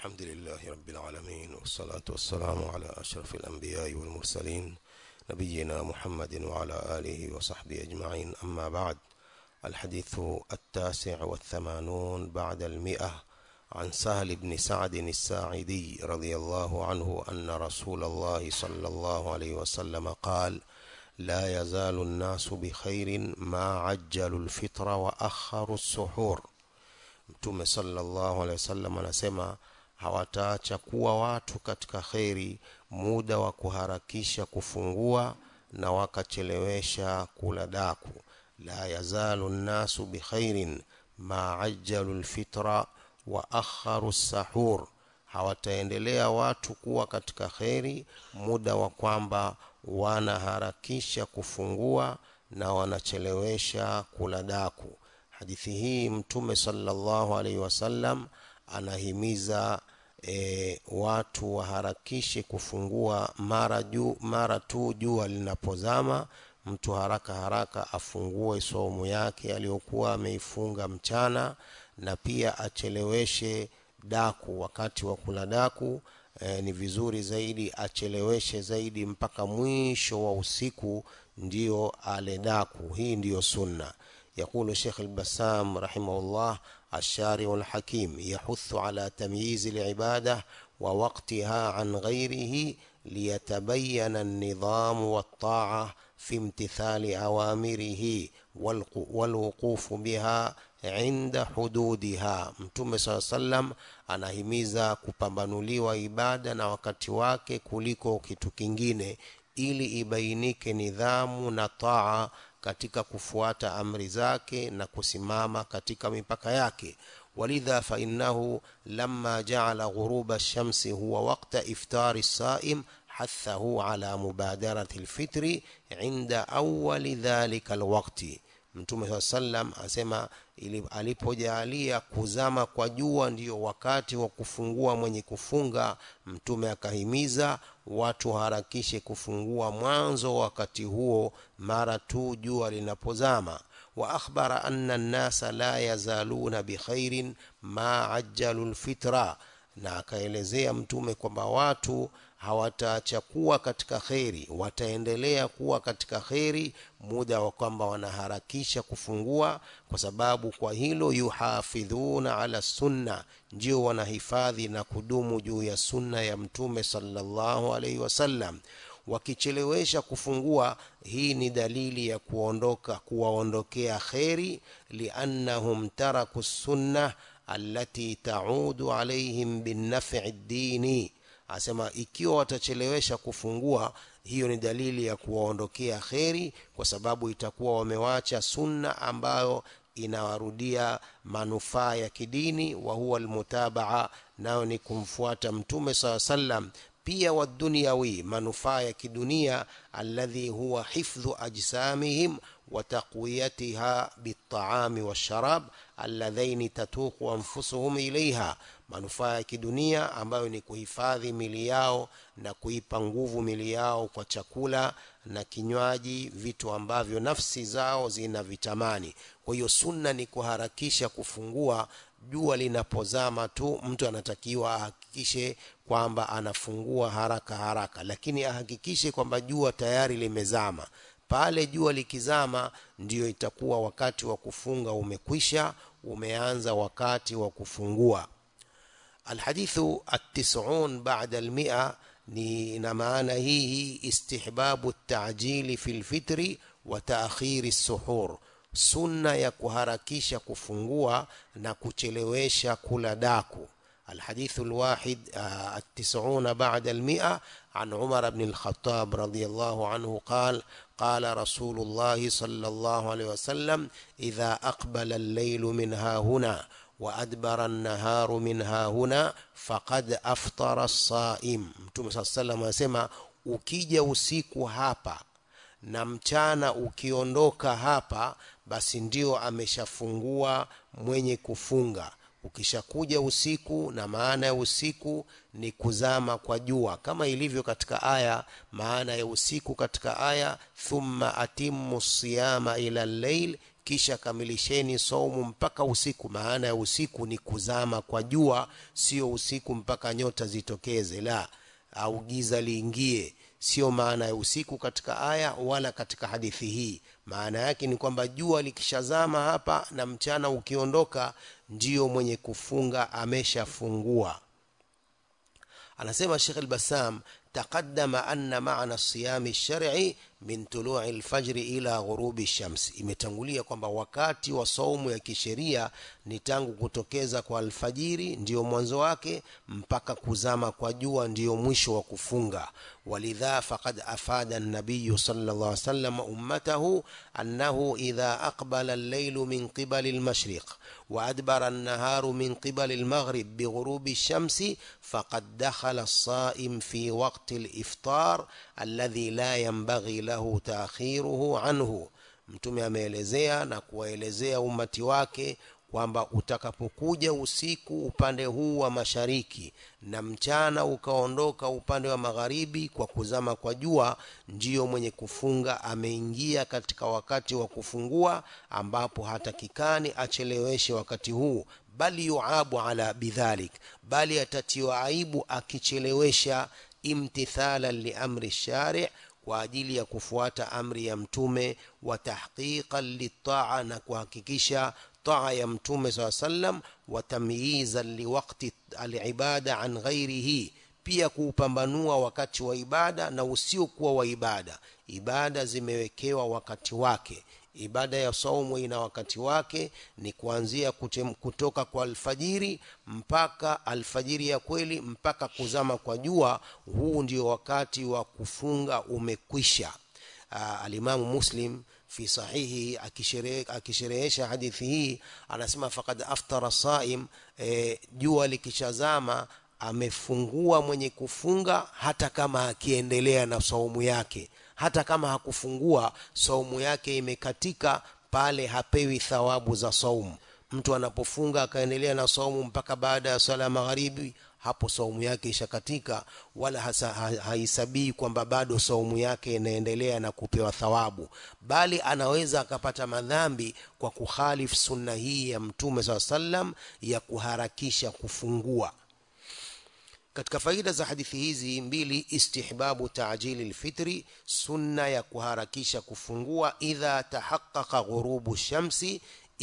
الحمد لله رب العالمين والصلاة والسلام على أشرف الأنبياء والمرسلين نبينا محمد وعلى آله وصحبه أجمعين أما بعد الحديث التاسع والثمانون بعد المئة عن سهل بن سعد الساعدي رضي الله عنه أن رسول الله صلى الله عليه وسلم قال لا يزال الناس بخير ما عجلوا الفطر وأخروا السحور mtume sallallahu alaihi wasallam anasema hawataacha kuwa watu katika kheri muda wa kuharakisha kufungua na wakachelewesha kula daku la yazalu nnasu bikhairin ma ajjalu lfitra wa akharu sahur hawataendelea watu kuwa katika kheri muda wa kwamba wanaharakisha kufungua na wanachelewesha kula daku hadithi hii mtume sallallahu alaihi wasallam anahimiza e, watu waharakishe kufungua mara juu mara tu jua linapozama mtu haraka haraka afungue somu yake aliyokuwa ameifunga mchana na pia acheleweshe daku wakati wa kula daku e, ni vizuri zaidi acheleweshe zaidi mpaka mwisho wa usiku ndio ale daku hii ndiyo sunna يقول الشيخ البسام رحمه الله الشارع الحكيم يحث على تمييز العبادة ووقتها عن غيره ليتبين النظام والطاعة في امتثال أوامره والوقوف بها عند حدودها mtume saa sallam anahimiza kupambanuliwa ibada na wakati wake kuliko kitu kingine ili ibainike nidhamu na taa katika kufuata amri zake na kusimama katika mipaka yake ولذا فإنه لما جعل غروب الشمس هو وقت إفطار الصائم حثه على مبادرة الفطر عند أول ذلك الوقت mtume saa sallam asema alipojalia kuzama kwa jua ndiyo wakati wa kufungua mwenye kufunga mtume akahimiza watu harakishe kufungua mwanzo wakati huo mara tu jua linapozama واخبر ان الناس لا يزالون بخير ما عجلوا الفطره na akaelezea mtume kwamba watu hawataacha kuwa katika kheri wataendelea kuwa katika kheri muda wa kwamba wanaharakisha kufungua kwa sababu kwa hilo yuhafidhuna ala sunna ndio wanahifadhi na kudumu juu ya sunna ya mtume sallallahu alaihi wasallam wakichelewesha kufungua hii ni dalili ya kuondoka kuwaondokea kheri liannahum taraku sunna allati taudu alaihim binaf'i dini asema ikiwa watachelewesha kufungua hiyo ni dalili ya kuwaondokea kheri kwa sababu itakuwa wamewacha sunna ambayo inawarudia manufaa ya kidini wa huwa almutabaa nayo ni kumfuata mtume saa sallam pia wadunyawi manufaa ya kidunia alladhi huwa hifdhu ajsamihim wa taqwiyatiha bitaami washarab alladhaini tatuqu anfusuhum ilaiha manufaa ya kidunia ambayo ni kuhifadhi mili yao na kuipa nguvu mili yao kwa chakula na kinywaji vitu ambavyo nafsi zao zina vitamani kwa hiyo sunna ni kuharakisha kufungua jua linapozama tu mtu anatakiwa ahakikishe kwamba anafungua haraka haraka lakini ahakikishe kwamba jua tayari limezama pale jua likizama ndiyo itakuwa wakati wa kufunga umekwisha umeanza wakati wa kufungua alhadithu at-tis'un ba'da al-mi'a ni na maana hii istihbabu at-ta'jili fil fitri wa ta'khiri as-suhur sunna ya kuharakisha kufungua na kuchelewesha kula daku الحديث الواحد التسعون بعد المئة عن عمر بن الخطاب رضي الله عنه قال قال رسول الله صلى الله عليه وسلم إذا أقبل الليل منها هنا وأدبر النهار منها هنا فقد أفطر الصائم متوم صلى الله عليه وسلم asema ukija usiku hapa na mchana ukiondoka hapa basi ndio ameshafungua mwenye kufunga ukishakuja usiku na maana ya usiku ni kuzama kwa jua kama ilivyo katika aya maana ya usiku katika aya thumma atimmu siyama ila llail kisha kamilisheni saumu mpaka usiku maana ya usiku ni kuzama kwa jua sio usiku mpaka nyota zitokeze la au giza liingie sio maana ya usiku katika aya wala katika hadithi hii maana yake ni kwamba jua likishazama hapa na mchana ukiondoka ndiyo mwenye kufunga ameshafungua anasema Sheikh al-Bassam تقدم أن معنى الصيام الشرعي min tului lfajri ila ghurubi shams imetangulia kwamba wakati wa saumu ya kisheria ni tangu kutokeza kwa alfajiri ndiyo mwanzo wake mpaka kuzama kwa jua ndiyo mwisho wa kufunga walidha faqad afada nabiyu sallallahu alaihi wasallam ummatahu annahu idha aqbala al-laylu min qibali al-mashriq وأدبر النهار من قبل المغرب بغروب الشمس فقد دخل الصائم في وقت الإفطار الذي لا ينبغي له تأخيره عنه mtume ameelezea na kuwaelezea umati wake kwamba utakapokuja usiku upande huu wa mashariki na mchana ukaondoka upande wa magharibi kwa kuzama kwa jua ndiyo mwenye kufunga ameingia katika wakati wa kufungua ambapo hatakikani acheleweshe wakati huu bali yuabu ala bidhalik bali atatiwa aibu akichelewesha imtithalan liamri shari' kwa ajili ya kufuata amri ya mtume wa tahqiqan litaa na kuhakikisha taa ya mtume saa sallam wa tamyizan liwakti alibada an ghairihi pia kuupambanua wakati wa ibada na usiokuwa wa ibada ibada zimewekewa wakati wake ibada ya saumu ina wakati wake ni kuanzia kutem, kutoka kwa alfajiri mpaka alfajiri ya kweli mpaka kuzama kwa jua huu ndio wakati wa kufunga umekwisha alimamu muslim fi sahihi akisherehesha hadithi hii anasema fakad aftara saim e, jua likishazama amefungua mwenye kufunga hata kama akiendelea na saumu yake hata kama hakufungua saumu yake imekatika pale hapewi thawabu za saumu mtu anapofunga akaendelea na saumu mpaka baada ya sala ya magharibi hapo saumu yake ishakatika wala hasa, ha, haisabii kwamba bado saumu yake inaendelea na kupewa thawabu bali anaweza akapata madhambi kwa kukhalifu sunna hii ya mtume saa sallam ya kuharakisha kufungua katika faida za hadithi hizi mbili istihbabu taajili lfitri sunna ya kuharakisha kufungua idha tahaqaqa ghurubu shamsi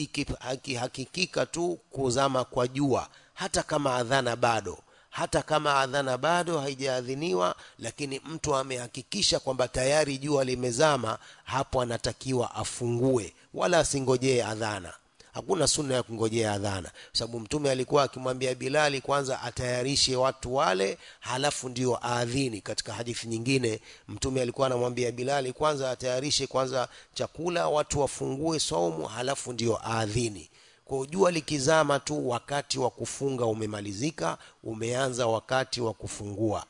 ikihakikika tu kuzama kwa jua hata kama adhana bado hata kama adhana bado haijaadhiniwa lakini mtu amehakikisha kwamba tayari jua limezama hapo anatakiwa afungue wala asingojee adhana hakuna sunna ya kungojea adhana sababu mtume alikuwa akimwambia bilali kwanza atayarishe watu wale halafu ndio aadhini katika hadithi nyingine mtume alikuwa anamwambia bilali kwanza atayarishe kwanza chakula watu wafungue saumu halafu ndio aadhini kwa jua likizama tu wakati wa kufunga umemalizika umeanza wakati wa kufungua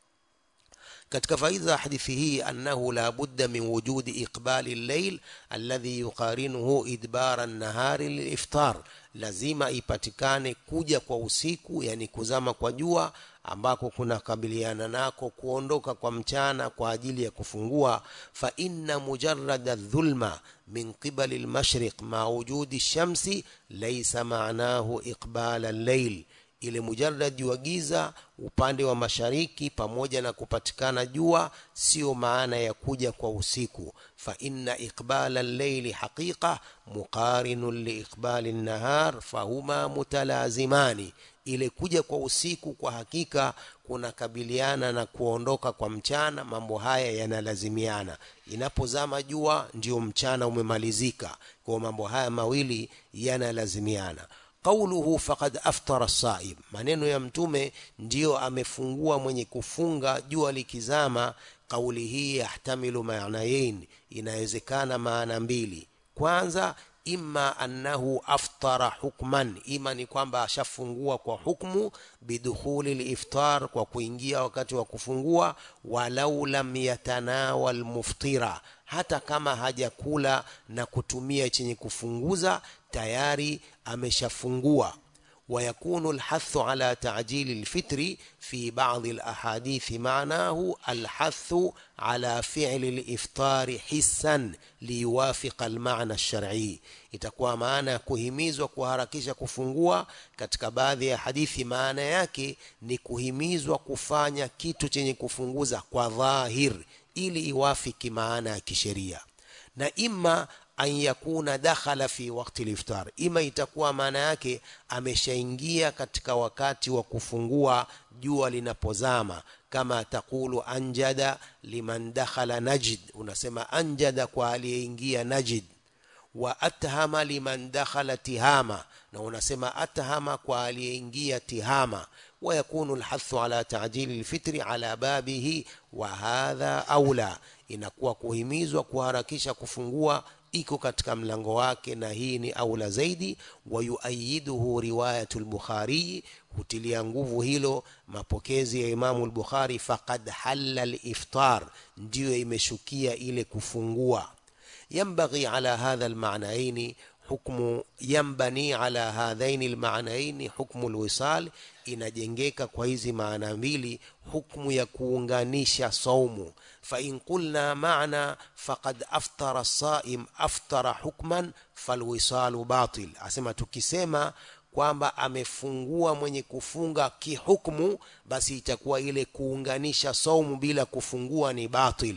katika faida za hadithi hii annahu la budda min wujudi iqbali llail alladhi yuqarinuhu idbara nahari liliftar lazima ipatikane kuja kwa usiku yani kuzama kwa jua ambako kuna kabiliana nako kuondoka kwa mchana kwa ajili ya kufungua fa inna mujarrada dhulma min qibali lmashriq ma wujudi shamsi laysa maanahu iqbala llail ile mujarradi wa giza upande wa mashariki pamoja na kupatikana jua sio maana ya kuja kwa usiku fa inna iqbala al-layli haqiqa muqarinun liiqbali an-nahar fahuma mutalazimani ile kuja kwa usiku kwa hakika kunakabiliana na kuondoka kwa mchana mambo haya yanalazimiana inapozama jua ndio mchana umemalizika kwa mambo haya mawili yanalazimiana qauluhu faqad aftara saim maneno ya mtume ndiyo amefungua mwenye kufunga jua likizama kauli hii yahtamilu maanayain inawezekana maana mbili kwanza imma annahu aftara hukman ima ni kwamba ashafungua kwa hukmu bidukhuli liftar kwa kuingia wakati wa kufungua walau lam yatanawal muftira hata kama hajakula na kutumia chenye kufunguza tayari ameshafungua ويكون الحث على تعجيل الفطر في بعض الأحاديث معناه الحث على فعل الإفطار حسا ليوافق المعنى الشرعي itakuwa maana ya kuhimizwa kuharakisha kufungua katika baadhi ya hadithi maana yake ni kuhimizwa kufanya kitu chenye kufunguza kwa dhahir ili iwafiki maana ya kisheria na ima an yakuna dakhala fi wakti liftar, ima itakuwa maana yake ameshaingia katika wakati wa kufungua jua linapozama, kama taqulu anjada liman dakhala Najd, unasema anjada kwa aliyeingia Najd, wa athama liman dakhala Tihama, na unasema athama kwa aliyeingia Tihama. ويكون الحث على تعجيل الفطر على بابه وهذا أولى inakuwa kuhimizwa kuharakisha kufungua iko katika mlango wake na hii ni aula zaidi wayuayiduhu riwayatu lbukhariyi hutilia nguvu hilo mapokezi ya imamu lbukhari faqad halla liftar ndiyo imeshukia ile kufungua yambaghi ala hadha lmanaini hukmu yambani ala hadhaini lmanaini hukmu lwisal inajengeka kwa hizi maana mbili hukmu ya kuunganisha saumu fain qulna maana faqad aftara saim aftara hukman falwisalu batil asema tukisema kwamba amefungua mwenye kufunga kihukmu basi itakuwa ile kuunganisha saumu bila kufungua ni batil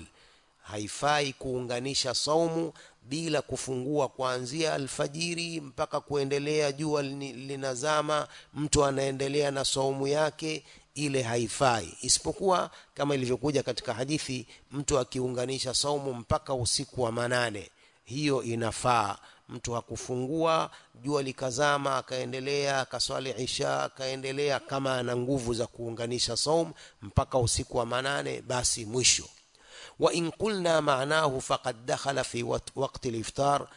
haifai kuunganisha saumu bila kufungua kuanzia alfajiri mpaka kuendelea jua linazama mtu anaendelea na saumu yake ile haifai isipokuwa kama ilivyokuja katika hadithi mtu akiunganisha saumu mpaka usiku wa manane hiyo inafaa mtu hakufungua jua likazama akaendelea akaswali isha akaendelea kama ana nguvu za kuunganisha saum mpaka usiku wa manane basi mwisho وإن قلنا معناه فقد دخل في وقت الإفطار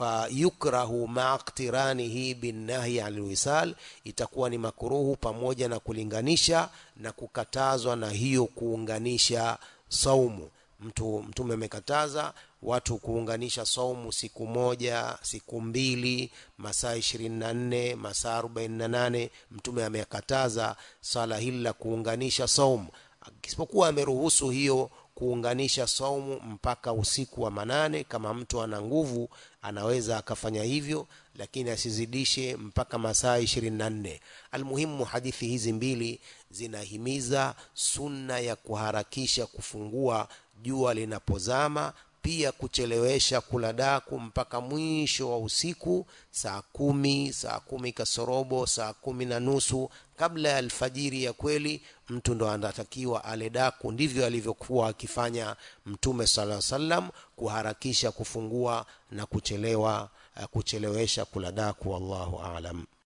فيكره مع اقترانه بالنهي عن الوصال itakuwa ni makuruhu pamoja na kulinganisha na kukatazwa na hiyo kuunganisha saumu mtu mtume amekataza watu kuunganisha saumu siku moja siku mbili masaa ishirini na nne masaa arobaini na nane mtume amekataza swala hili la kuunganisha saumu isipokuwa ameruhusu hiyo kuunganisha saumu mpaka usiku wa manane kama mtu ana nguvu anaweza akafanya hivyo lakini asizidishe mpaka masaa ishirini na nne almuhimu hadithi hizi mbili zinahimiza sunna ya kuharakisha kufungua jua linapozama pia kuchelewesha kula daku mpaka mwisho wa usiku saa kumi saa kumi kasorobo saa kumi na nusu kabla ya alfajiri ya kweli mtu ndo anatakiwa ale daku ndivyo alivyokuwa akifanya mtume sala salam kuharakisha kufungua na kuchelewa kuchelewesha kula daku wallahu alam